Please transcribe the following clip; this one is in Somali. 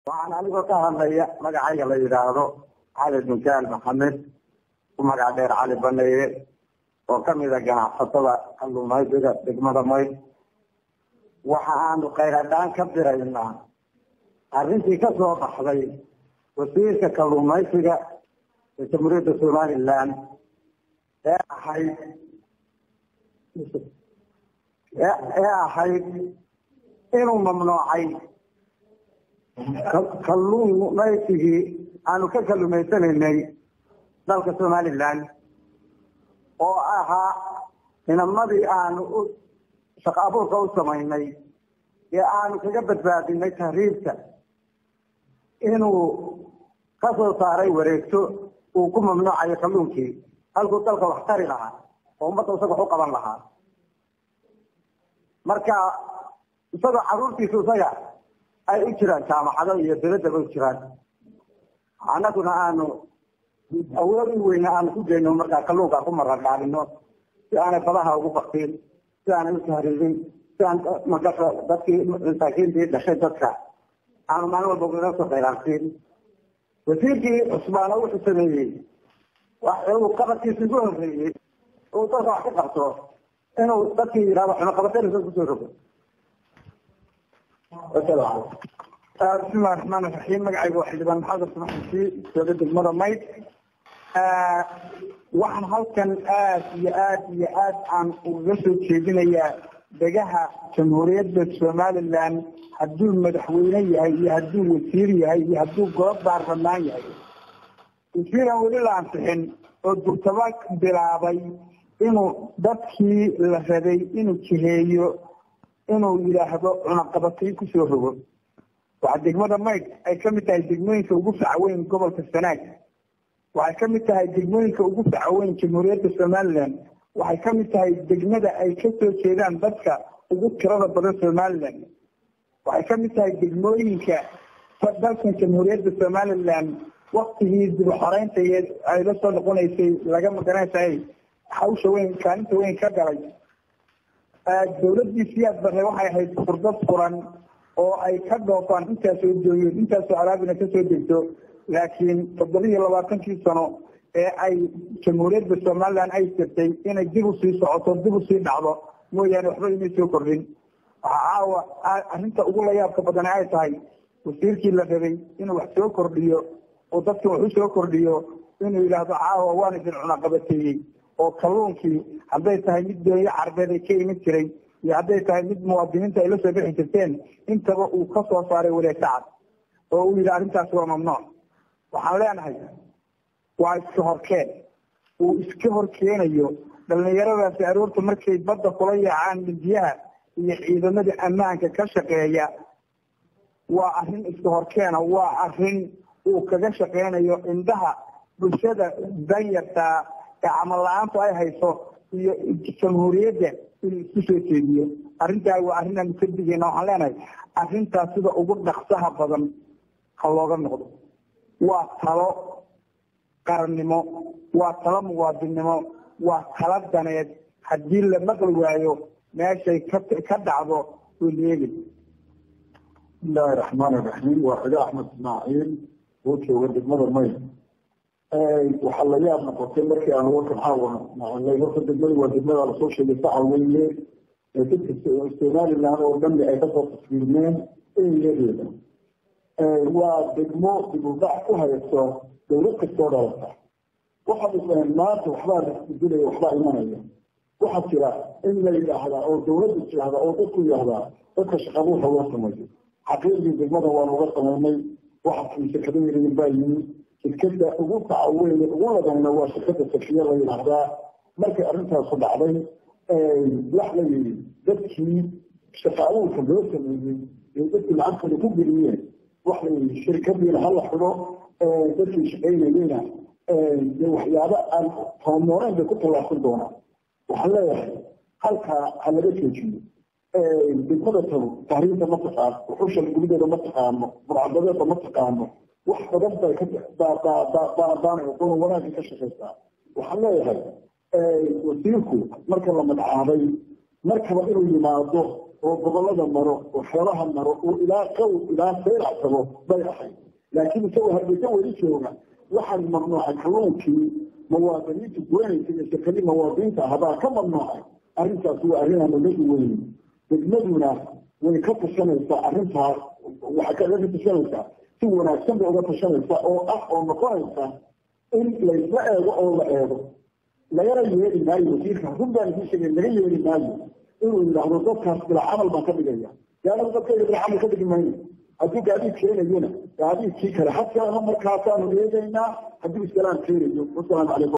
waxaan anigoo ka hadlaya magacayga la yidhaahdo cali binkaal maxamed ku magac dheer cali baneeye oo kamida ganacsatada kalluumaysiga degmada mayd waxa aanu khayradhaan ka diraynaa arrintii ka soo baxday wasiirka kalluumaysiga ee jamhuuriyadda somaliland ee ahayd ee ahayd inuu mamnuucay kalluumaysigii aanu ka kalluumaysanaynay dalka somaliland oo ahaa inamadii aanu u shaqo abuurka u samaynay ee aanu kaga badbaadinay tahriibta inuu kasoo saaray wareegto uu ku mamnuucayo kalluunkii halkuu dalka wax tari lahaa oo ummadda isaga wax u qaban lahaa marka isagoo caruurtiisu isaga ay u jiraan jaamacado iyo daladaba u jiraan annaguna aanu awood u weyne aanu ku geyno markaa kalluunka ku marardhaadino si aanay badaha ugu baktiin si aanay u tahriibin si aan magaa dadkii masaakiintii dhashay dadka aanu maalin walba ugaga soo khayraansiin wasiirkii cusbaano wuxuu sameeyey uu qabadkiisa ugu horreeyey uu dalka wax ka qabto inuu dadkii yidhahdo xunaqabateynasa kusoo rogo bismillahi raxmaan iraxiim magacayga waa xildhibaan maxamed samaxsi jooga degmada mayd waxaan halkan aad iyo aad iyo aad aan ugaga soo jeedinayaa degaha jamhuuriyadda somaliland hadduu madaxweyne yahay iyo hadduu wasiir yahay iyo hadduu golo baarlamaan yahay wasiiraan weli la ansixin oo durtaba bilaabay inuu dadkii la rabay inuu jiheeyo inuu yidhaahdo cunaqabatay kusoo rogo waxaa degmada mayd ay kamid tahay degmooyinka ugu facaweyn gobolka sanaag waxay kamid tahay degmooyinka ugu facaweyn jamhuuriyadda somaliland waxay kamid tahay degmada ay kasoo jeedaan dadka ugu tirada badan somaliland waxay kamid tahay degmooyinka dalkan jamhuuriyadda somaliland waktigii dib uxoreynta ay la soo noqonaysay laga magaranaysaay hawsha weyn kaalinta weyn ka galay dawladii siyaad bare waxay ahayd furdad furan oo ay ka dhoofaan intaasoo jooyeen intaasoo alaabina kasoo degto laakiin toddoba iyo labaatankii sano ee ay jamhuuriyadda somaliland ay jirtay inay dib usii socoto dib usii dhacdo mooyaane waxba imay soo kordhin waxaa caawa arrinta ugu layaabka badan ay tahay wasiirkii la rabay inuu wax soo kordhiyo oo dadka wax u soo kordhiyo inuu yidhaahdo caawa waan idin cunaqabateeyey oo kalluunkii hadday tahay mid doonyo carbeed ay ka iman jiray iyo hadday tahay mid muwaadiniinta ay la soo bixi jirteen intaba uu ka soo saaray wareegta cad oo uu yidhi arrintaasi waa mamnuuc waxaan leenahay waa iska horkeen uu iska horkeenayo dhalinyaradaasi aroorta markay badda kula yaacaan mindiyaha iyo ciidamadii ammaanka ka shaqeeya waa arrin iska horkeena waa arrin uu kaga shaqeynayo indhaha bulshada danyartaa ee camal la-aantu ay hayso iyo jamhuuriyadda inuu isku soo jeediyo arrintaa waa arrin aanu ka digayna waxaan leenahay arrintaas sida ugu dhaqsaha badan ha looga noqdo waa talo qarannimo waa talo muwaadinnimo waa talo daneed haddii la maqli waayo meeshay ka ka dhacdo way leegay bismillahi raxmaan iraxiim waa xiga axmed ismaaciil oo jooga degmada may waxaa la yaab noqotay markii aan warkan caawa maqlay horta degmada waa degmada lasoo sheegay saxa weye ee dadka somaliland oo dhan ay kasoo tasfiirmeen eyadeeda waa degmo dibudhac ku hayso dawlad kastoo dhalata waxaad isaheen maanta waxbaa laisbedilaya waxbaa imanaya waxaa jira in la yidhaahdaa oo dawladda tidhaahda oo dadku yidhaahdaa dadka shaqabuuxa loo sameeyo xaqiiqdii degmada waa looga sameynay waxa sekada yaryar baa yimi shirkada ugu tacaweyn ugu ladayna waa shirkada safiya la yidhaahdaa markay arrintaasu dhacday wax la yidhi dadkii shaqa abuurka loo sameeyey ee dadkii lacagtooda ku geliyeen wax la yidhi shirkadiina hala xido dadkii shaqaynayeyna dee waxyaabo aan homooreen bay ku tallaabsan doonaan waxaan leeyahay halkaa ha laga joojiyo degmada tago tahriibta ma taqaano uxusha gulideeda ma taqaano burcadadeeda ma taqaano wax badan bay baanay aqoon wanaagga ka shaqaysaa waxaan leeyahay wasiirku marka la magacaabay markaba inuu yimaado oo gobolada maro oo xoolaha maro oo ilaa qaw ilaa saylac tago bay ahayd laakiin isagoo hargeysa weli jooga waxaan mamnuucay kalluunkii muwaadiniinta goynaysa iyo shirkadii muwaadiniinta ahbaa ka mamnuucay arrintaas waa arrin aan laga weyn degmaduna way ka tashanaysaa arrintaas waxay kaga tashanaysaa si wanaagsan bay uga tashanaysaa oo ah oo noqonaysa in laysla eego oo la eego lagana yeeli maayo wasiirka run baan kuu sheegay laga yeeli maayo inuu yidhaahdo dadkaas bila camal baan ka dhigaya yaanu dadkayga bila camal ka dhigi mayno hadduu gaadiid keenayona gaadiidkii kale hakeeno markaasaanu eegaynaa hadduu iskalaam keenayo wasalaamu calaykum